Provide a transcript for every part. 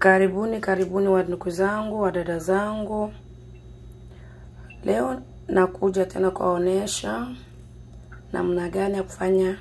Karibuni karibuni wa ndugu zangu wa dada zangu, leo nakuja tena kuwaonesha namna gani ya kufanya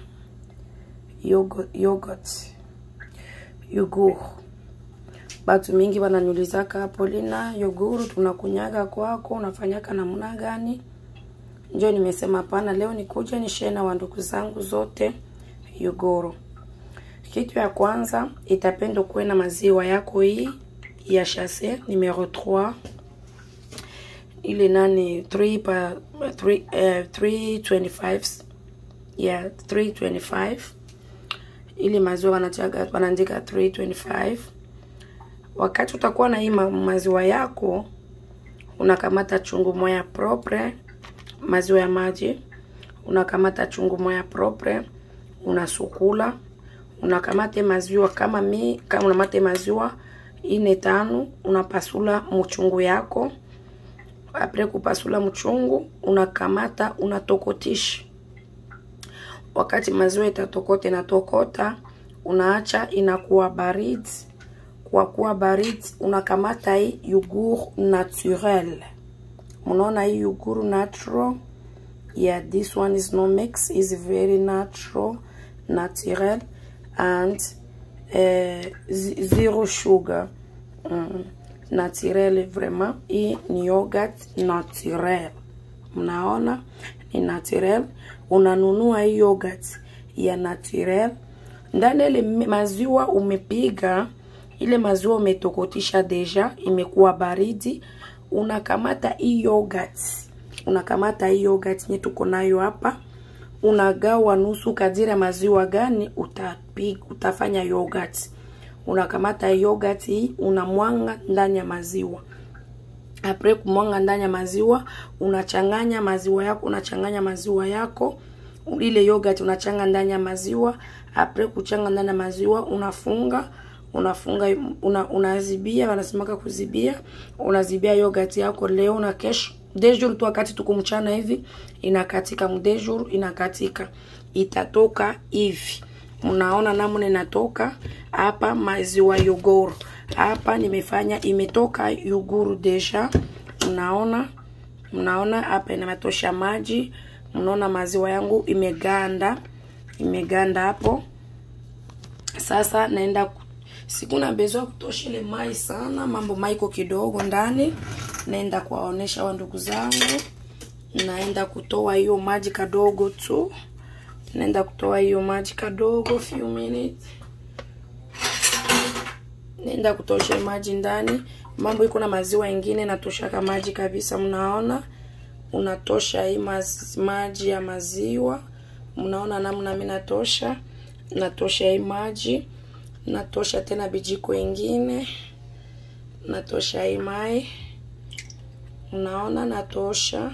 yogo- yogurt yuguru. Batu mingi wananiulizaka Polina, yoguru tunakunyaga kwako unafanyaka namna gani? Njo nimesema hapana, leo nikuja nishare na wandugu zangu zote yoguru. Kitu ya kwanza itapenda kuwe na maziwa yako hii ya chasse numero 3 ile nani 3 pa 3 eh, 325 ya 325 ili maziwa wanachaga wanaandika 325 wakati utakuwa na hii ma- maziwa yako unakamata chungu moya propre maziwa ya maji unakamata chungu moya propre unasukula unakamate maziwa kama mi kama unamate maziwa ine tano unapasula mchungu yako apre kupasula mchungu unakamata unatokotisha wakati maziwa itatokota inatokota unaacha inakuwa baridi kwa kuwa baridi unakamata hii yugur naturel mnaona hii yugur natural yeah this one is no mix is very natural natural and uh, zero sugar mm. naturel vraiment hii ni yogurt naturel mnaona ni naturel unanunua hii yogurt ya naturel ndani ile maziwa umepiga ile maziwa umetokotisha deja imekuwa baridi unakamata hii yogurt unakamata hii yogurt nye tuko nayo hapa unagawa nusu kadiri ya maziwa gani utapiga utafanya yogurt unakamata yogurt hii unamwanga ndani ya maziwa apre kumwanga ndani ya maziwa unachanganya maziwa yako unachanganya maziwa yako ile yogurt unachanga ndani ya maziwa apre kuchanga ndani ya maziwa unafunga unafunga una, unazibia wanasemaka kuzibia unazibia yogurt yako leo na kesho dejur tu wakati tuko mchana hivi inakatika mdejur inakatika itatoka hivi mnaona namna inatoka hapa maziwa yogoro hapa nimefanya imetoka yuguru deja mnaona mnaona hapa inametosha maji mnaona maziwa yangu imeganda imeganda hapo sasa naenda ku- sikuna bezwa kutosha ile mai sana mambo maiko kidogo ndani naenda kuwaonesha wa ndugu zangu naenda kutoa hiyo maji kadogo tu naenda kutoa hiyo maji kadogo few minutes naenda kutosha maji ndani mambo iko na maziwa ingine natoshaka maji kabisa mnaona unatosha hii maz, maji ya maziwa mnaona namna mi natosha natosha hii maji natosha tena bijiko ingine natosha hii mai unaona natosha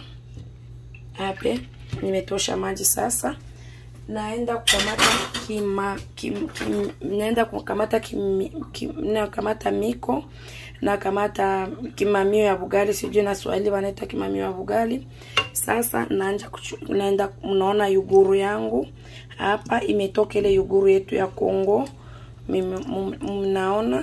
hape nimetosha maji sasa naenda kukamata kima kim, kim, naenda kukamata kim, kim, nakamata miko nakamata kimamio ya bugali sijui na swahili wanaita kimamio ya bugali sasa naanja kuchu- naenda mnaona yuguru yangu hapa imetoka ile yuguru yetu ya Kongo Mime- m- mnaona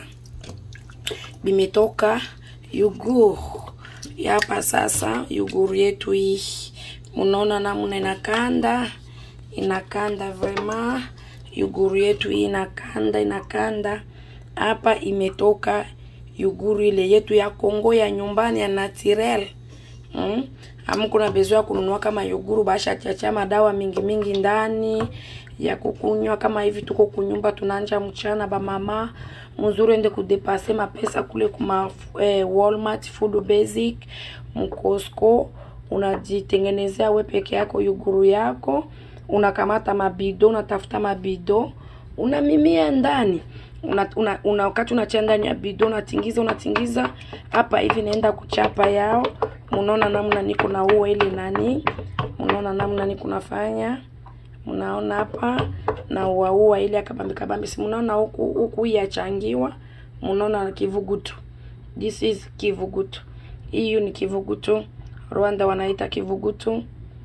bimetoka yuguru hapa sasa yuguru yetu hii mnaona namna inakanda inakanda vraiment yuguru yetu hii inakanda inakanda hapa imetoka yuguru ile yetu ya Kongo ya nyumbani ya naturel mm? Ama kuna besoin ya kununua kama yuguru basha chacha madawa mingi mingi ndani ya kukunywa kama hivi tuko kunyumba tunanja mchana ba mama mzuri ende kudepase mapesa kule kuma eh, Walmart food basic mcosco unajitengenezea we peke yako yuguru yako unakamata mabido unatafuta mabido unamimia ndani una, una, una wakati unachia ndani ya bido unatingiza unatingiza hapa hivi naenda kuchapa yao mnaona namna niko na ua ile nani mnaona namna niko nafanya mnaona hapa na uaua ile akabambi kabambi si mnaona huku huku hii yachangiwa mnaona kivugutu this is kivugutu hiyo ni kivugutu Rwanda wanaita kivugutu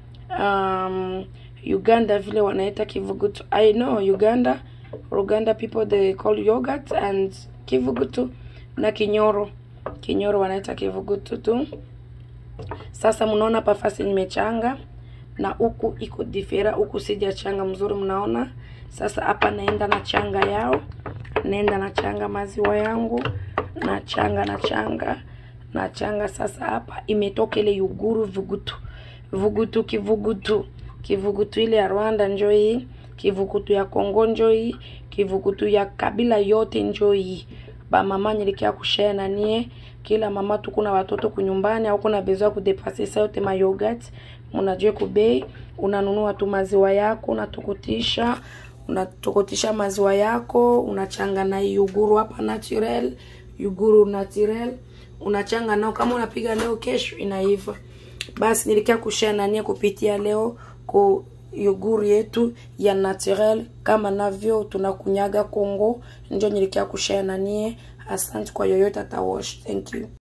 um, Uganda vile wanaita kivugutu. I know Uganda, Uganda people they call yogurt and kivugutu na kinyoro kinyoro wanaita kivugutu tu sasa mnaona pafasi nimechanga na huku iko difera huku sijachanga mzuri mnaona sasa hapa naenda na changa yao naenda na changa maziwa yangu na changa na changa na changa sasa hapa imetoka ile yuguru vugutu vugutu kivugutu kivugutu ile ya rwanda njo hii kivugutu ya kongo njo hii kivugutu ya kabila yote njo hii bamama nilikia kushare na nie kila mama tu kuna watoto kunyumbani au kuna besoin kudepase sa yote ma yogurt mnajua kubei unanunua tu maziwa yako unatokotisha unatokotisha maziwa yako unachanga na yuguru hapa naturel yuguru naturel unachanga nao kama unapiga leo kesho inaiva basi nilikia kushare na nie kupitia leo ku yoguru yetu ya naturel kama navyo tunakunyaga Kongo, njo nilikia kushare na nie. Asante kwa yoyote atawash. Thank you.